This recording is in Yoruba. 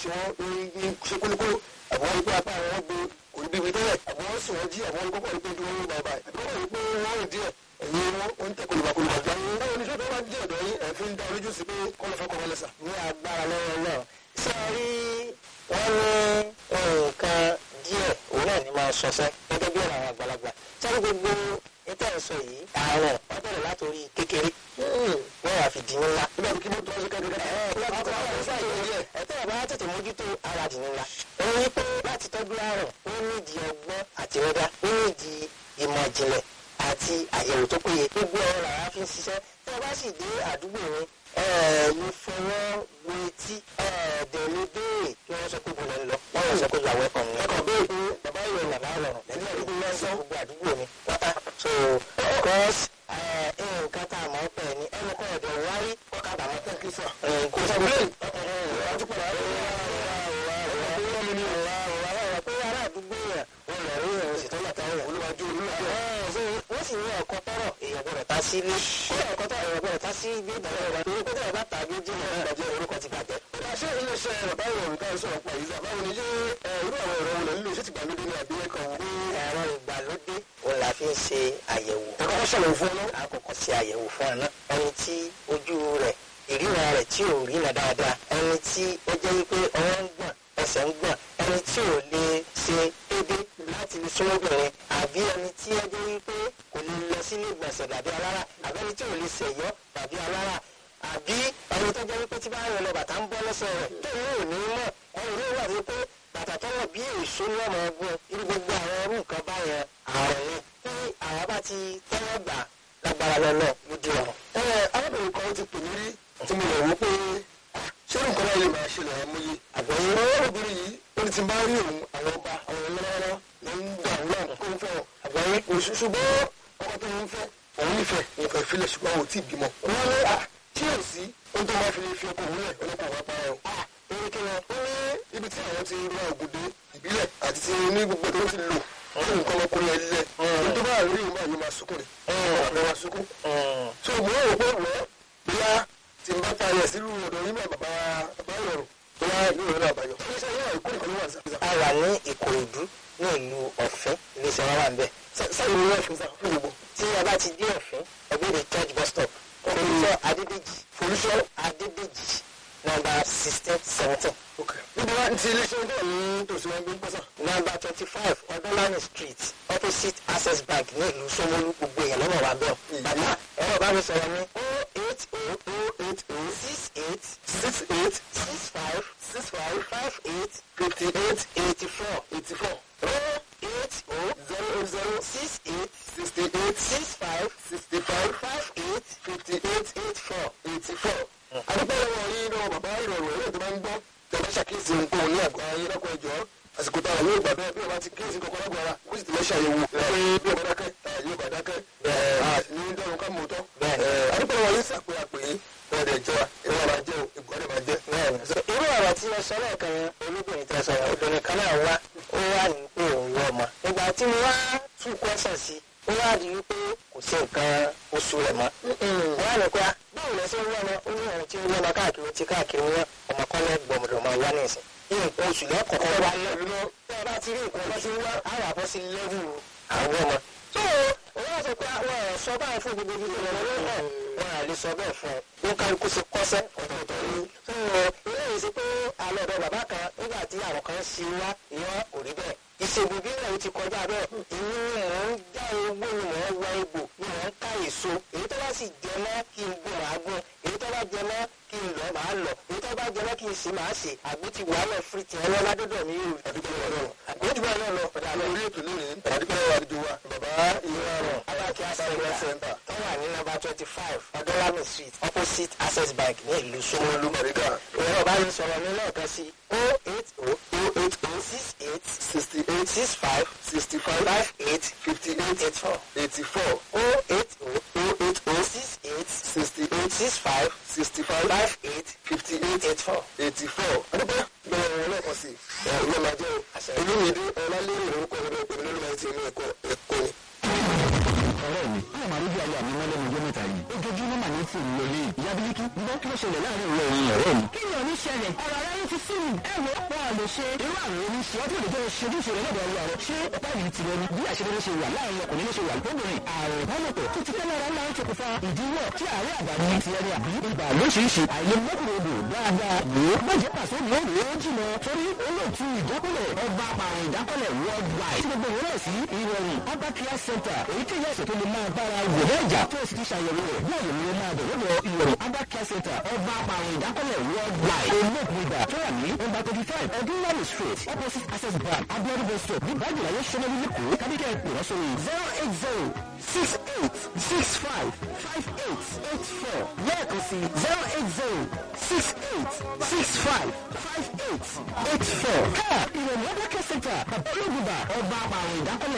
ṣe wọ́n ní ṣe kólókóló àbí wọ́n rí pé apá àwọn gbé kò ní bíbi tẹ́lẹ̀ àbí wọ́n sì wọ́n jí àbí wọ́n kọ́kọ́ rí pé dúró ní bàbá àbí wọ́n rí pé wọ́n rìn díẹ̀ ẹ̀yin wọn ń tẹ kolùbàkolùbà jọ àwọn báwo ni ṣé tó bá jẹ́ ọ̀dọ́ yín ẹ̀ fi ń dá olójú sí pé kọ́lọ́ fẹ́ kọ́ wọlé sà. ní agbára lọ́wọ́ náà ṣé ẹ rí wọ́n ní nǹkan díẹ̀ òun náà ní máa ṣọṣẹ́ gẹ́gẹ́ bí ọ̀rọ̀ àwọn àgbàlagbà sọ́dọ̀ gbogbo níta ìsọ yìí àárọ̀ wọ́n bẹ̀rẹ̀ látòrí kékeré wọ́n wà fi di ńlá. nígbà tó kí mọ́tò ọ̀sẹ̀ kẹ́kẹ́ ẹ̀tọ́ ọ̀bá tètè mójútó ara dì ńlá. òun ní pé láti tọ́jú àrùn ó nídìí ọgbọ́n àtinúdá ó nídìí ìmọ̀ ìjìnlẹ̀ àti àyẹ̀wò tó péye gbogbo ọ̀rọ̀ làwa fi ń ṣiṣẹ́ tí wọ́n bá sì dé àdúgbò mi mo fọwọ́ wo etí dẹ̀mí béèrè kí wọ́n sọ pé mo lè lọ wọ́n yóò sọ pé ìyàwó ẹ̀kọ́ mi. ẹ̀kọ́ béèrè pé bàbá yóò nà máa rọrùn lẹ́yìn àdúgbò náà sọ gbogbo àdúgbò mi pátá. so because nǹkan tá a mọ̀ ọ́ pẹ̀ ni ẹnu kọ́ ọ̀dọ̀ wárí kọ́ ká bàmọ́ tẹ̀ kí sọ. kò sọ pé ọtún padà wá pé ará àdúgbò yẹn wọn lọ rí ìrìn òsì tó yàtọ̀ yẹn olúwàjú olúwàjú wọ́n sì ní ẹ̀kọ́ tọrọ èèyàn gbọ́dọ̀ ta sí ilé kódà ẹ̀kọ́ tọrọ èèyàn gbọ́dọ̀ ta sí ibi ìdájọ́ ìwà torí pé tẹ̀yẹ̀ bá ta bí jìnnà náà bàjẹ́ orúkọ ti bàjẹ́. ọ̀dà ṣé iléeṣẹ́ bàbá ìrọ̀rùn ká sọ̀rọ̀ pa yìí báwo ni yé irú àwọn ẹ̀rọ wọlé nílò ṣé ti gbàlódé ní àbí ẹ̀kọ́ wọn. ẹ̀rọ ìgbàlódé òun la fi ń ṣe àyẹ̀wò. ẹ̀kọ́ kọ́ ṣàlàyé fún ọ náà. àkọ́kọ́ ṣe àyẹ̀wò fún ọ náà ẹni tí ojú rẹ̀ ìríran rẹ̀ tí ò ríran dáadáa ẹni tí ó jẹ́ wípé ọwọ́ ń gbọ̀n ẹsẹ̀ ń gbọ̀n ẹni tí ò lè ṣe déédé láti fi súnmọ́ obìnrin àbí ẹni tí ó jẹ́ wípé kò lè lọ sílé ìgbọ̀nsẹ̀ tàbí alára àbí ẹni tí ò lè ṣèyọ́ tàbí alára àbí ẹni tó jẹ́ wípé tí bá rìn lọ bàtà ń bọ́ lẹ́sẹ̀ rẹ̀ tó ní òní mọ̀ ẹni ní wà wípé bàtà tọ́wọ́ bí èso ní ọmọ ọgbọ́n irú gbogbo àwọn irú nǹkan báyẹn àrùn ni tí àwọn bá ti tẹ́wọ́ gbà lágbára lọ́lọ́ lójú ọ̀run. ẹ arábìnrin kan ti pè mí rí tí mo lè wò pé ṣé nǹkan náà lè máa ṣẹlẹ̀ àmúyẹ àgbọ̀yìn ọlọ́rọ̀bìnrin yìí ó ti bá rí òun àwọn ọba àwọn ọlọ́rọ̀ ló ń gbà òun náà kó ń fẹ́ ọ àgbọ̀yìn oṣù ṣùgbọ́n ọkọ tó ń fẹ́ òun nífẹ̀ẹ́ òun fẹ́ filẹ̀ ṣùgbọ́n òun tí ì bímọ. wọ́n ní à tí ò sí ohun tó máa fi lè fi ọkọ òun lẹ̀ ọlọ́kọ̀ wá pa ẹ̀ o. orí kí wọn ó ní ibi tí àwọn ti ra ògùdé ìbílẹ̀ àti ti ní gbogbo tó ti lò wọ́n ní nǹkan ọmọkùnrin ẹ̀ lẹ̀ ohun tó bá rí òun máa yóò máa sunkún rẹ̀ ọ̀rẹ́ máa sunkún. so mo rò pé wọ́n bóyá tí n bá ta ayẹ sílùú ọ̀dọ̀ yín náà bàbá bàbá ìrọ̀rùn bóyá yóò rẹ̀ àbáyọ. iléeṣẹ́ yóò àìkú nìkan ló wà ní a wà ní ìkòròdú ní ìlú ọ̀fẹ́ iléeṣẹ́ wa wà ń bẹ̀. sáyẹn ní wọ́n fi sá fún gbogbo. tí a bá ti dé ọ̀fẹ́ ẹgbẹ́ the church bus stop olùsọ adédèjì folúṣọ́ adédèjì nọ́mbà sixteen seventeen níbi wá ti iléeṣẹ́ náà ní tòsí wọn gbé ń pẹ́sà. nọ́mbà twenty five ọdúnlani street opposite access bank ní ìlú Ṣómólú gbogbo èèyàn lọ́nà wà bẹ́ẹ̀. bàbá ẹ̀rọ bá mi sọ̀rọ̀ ní o eight o o eight o six eight six eight six five six five five eight fifty eight eighty four eighty four o eight o zero zero six eight sixty eight six five sixty five five eight fifty eight eight four. eighty four. àdúgbò lọ́wọ́ yín náà bàbá ìrọ̀rùn ẹ̀rọ tó máa ń gbọ́ tẹ̀lé ṣàkíyèsí nǹkan ní àgbà ayé lọ́kọ̀ ẹ̀jọ́ àsìkò táwọn yóò gbà bẹ́ẹ̀ bí ọba ti kíyèsí kankan lọ́gbọ̀ ara kó sì ti lọ ṣàyẹ̀wò pé bí ọba dákẹ́ yóò bá dákẹ́ ní dẹ́rùn ká mọ̀ tọ́. àdúgbò lọ́wọ́ yín sàpè àpè yín ọ̀dẹ̀ jẹ́ wa ìwọ máa jẹ́ o ìgbọ́dẹ̀ máa jẹ́. irú ọ̀rọ̀ tí ẹ sọ lẹ́ẹ̀kan yẹn olóbìnrin tẹ sọ yẹn obìnrin kan náà wá ó wà ní pé òun wọ ọmọ ìgbà tí mo wá tún kọ́sàn sí ó wá di wípé kò sí nǹkan oṣù rẹ̀ mọ́ wọ́n á ní pé báwo lẹ ṣe ń wọ́n ó ní ohun tí ń wọ́n káàkiri tí káàkiri wọn ọmọ kan lẹ́ gbọ̀mọdọ̀ máa wá nísìn nǹkan oṣù lẹ́kọ̀ọ́ wá lẹ́nu náà tí a bá ti rí nǹkan ọlọ́sìn wá àwọn àbọ̀ sí lẹ́wù àwọn ọmọ tó òun á sọ pé àwọn ọ̀rọ̀ sọ báyìí fún gbogbo ibi ìrọ̀lẹ́ náà wọn à lè sọ bẹ́ẹ̀ fún ọ ó kálukú sí kọ́sẹ́ ọ̀tọ̀ọ̀tọ̀ ni. eléyìí sí pé alẹ́ ọ̀dọ̀ bàbá kan nígbà tí àwọn kan ṣe wá ìyẹn kò rí bẹ́ẹ̀. ìṣègùn bí náà ti kọjá bẹ́ẹ̀ ìní mò ń já ewé ni mò ń wá egbò ni mò ń ká èso èyí tó bá sì jẹ mọ́ kí n gún màá gún èyí tó bá jẹ mọ́ kí n lọ màá lọ èyí tó bá jẹ mọ́ kí n sì máa ṣe àgbo ti wà lọ fún ti ẹlọ́ ládọ́dọ̀ mi yóò àdúgbò lọ́wọ́ lọ́wọ́ àgbẹ̀ jù báyìí náà lọ ọ̀dà àlọ́ orí ètò lónìí àdúgbò lọ́wọ́ àdúgbò wa bàbá ìyá rọ̀ aláàkí Sáré access Center. tó wà ní nọ́mbà twenty five ọdọ́lámì street opposite access bank ní ìlú Ṣómólú. Mọ̀rígà ẹ̀rọ bá mi sọ̀rọ̀ mi lẹ́ẹ̀kan sí o eight o o eight o six eight sixty eight six five sixty five five eight fifty eight eight four eighty four o eight o o eight o six eight sixty eight six five sixty five five eight fifty eight eight four. eighty four. adúgbò bẹ̀rẹ̀ wọn lẹ́ẹ̀kan sí i ẹ̀ ló máa jẹ́ o olóyèdè ọ̀làlérè orúkọ ìrọ̀lẹ́ òpin nínú ẹ̀ ti inú ẹ̀kọ́ ẹ̀kọ́ ni. ọ̀rẹ́ mi ó máa rí bí ayé àmì mọ́lẹ́nu ọjọ́ mẹ́ta yìí ojoojúmọ́ mà ní fún un lọlé ìyá bílíkì gbọ́ kí ló ṣẹlẹ̀ láàrin ìwọ ẹ̀yìn ọ̀rẹ́ mi. kí ni ọ̀ní ṣẹlẹ̀ ọ̀rọ̀ aráyé ti sí mi ẹ wo wọn ò lè ṣe. irú àwọn oníṣẹ́ ọtí òde tó ń ṣojúṣe rẹ̀ lọ́dọ̀ ọlọ́run rẹ̀ ṣé ọ̀pá ìlú tirẹ̀ ni bí àṣeyọrí ṣe wà láàrin ọkùnrin ló ṣe wà lóbìnrin ààrùn ìbálòpọ̀ tó ti tẹ́lẹ̀ ara máa ń ṣokùnfà ìdíwọ́ tí àárẹ̀ àdáni ti ẹni àbí ibà lóṣìṣì àìlèmọ́kùnrodò dáadáa wò ó mọ̀jẹ̀ pàṣẹ ni ó rò ó jìnà torí olóòtú ìdákọ́lẹ̀ ọba àpàrùn ìdákọ́lẹ̀ worldwide tí gbogbo ìwé sí ìrọ̀rùn abacare center èyí tí ìyá ìṣètò lè máa bára wò lẹ́jà tó sì ti ṣàyẹ̀wò rẹ̀ bí àyẹ̀wò rẹ̀ máa bẹ̀ lọ́dọ̀ ìrọ̀rùn abacare center ọba àpàrùn ìdákọ́lẹ̀ worldwide olóògùn ibà tó wà ní nọ́mbà thirty five ọdúnlọ́rù street opposite access bank abiodun bus stop ní bájúláyé sọmọlú lẹ́kọ̀ọ́ kábíkẹ́ pè wọ́n sórí zero eight zero six eight six five five eight eight four lẹ́ẹ̀kan sí zero eight zero six eight six five five eight eight four. ká ìrọ̀lẹ́ abacare center bàbá olóògùn ibà ọba àpàrùn ìdákọ́lẹ̀